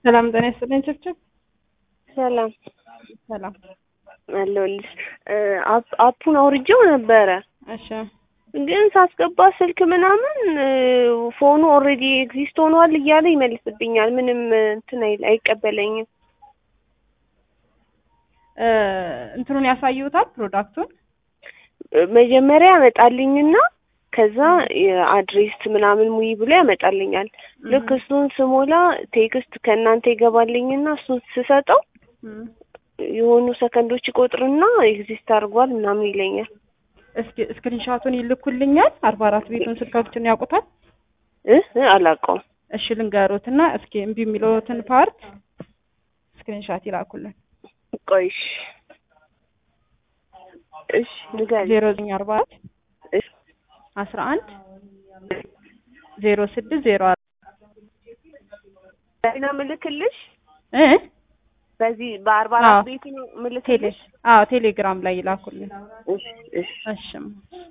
ሰላም ጤና ይስጥልኝ ችብችብ። ሰላም ሰላም አለሁልሽ። አፕ- አፑን አውርጄው ነበረ እሺ ግን ሳስገባ ስልክ ምናምን ፎኑ ኦልሬዲ ኤግዚስት ሆኗል እያለ ይመልስብኛል። ምንም እንትን አይል- አይቀበለኝም። እ እንትኑን ያሳዩታል ፕሮዳክቱን መጀመሪያ ያመጣልኝና ከዛ የአድሬስ ምናምን ሙይ ብሎ ያመጣልኛል። ልክ እሱን ስሞላ ቴክስት ከእናንተ ይገባልኝና እሱን ስሰጠው እም። የሆኑ ሰከንዶች ይቆጥርና ኤግዚስት አድርጓል ምናምን ይለኛል። እስኪ ስክሪንሻቱን ይልኩልኛል። አርባ አራት ቤቱን ስልካችን ያውቁታል። እ እ አላውቀውም። እሺ ልንገሮትና እስኪ እምቢ የሚለውትን ፓርት ስክሪንሻት ይላኩልን። ቆይሽ እሺ ንገሪ። ዜሮ ዘጠኝ አርባ አራት እሺ አስራ አንድ ዜሮ ስድስት ዜሮ አራት በዚህ ነው ምልክልሽ። እ በዚህ በአርባ አዎ። አራት ቤት ነው ቴሌ ምልክልሽ። አዎ ቴሌግራም ላይ ይላኩልን። እሺ እሺ እሺም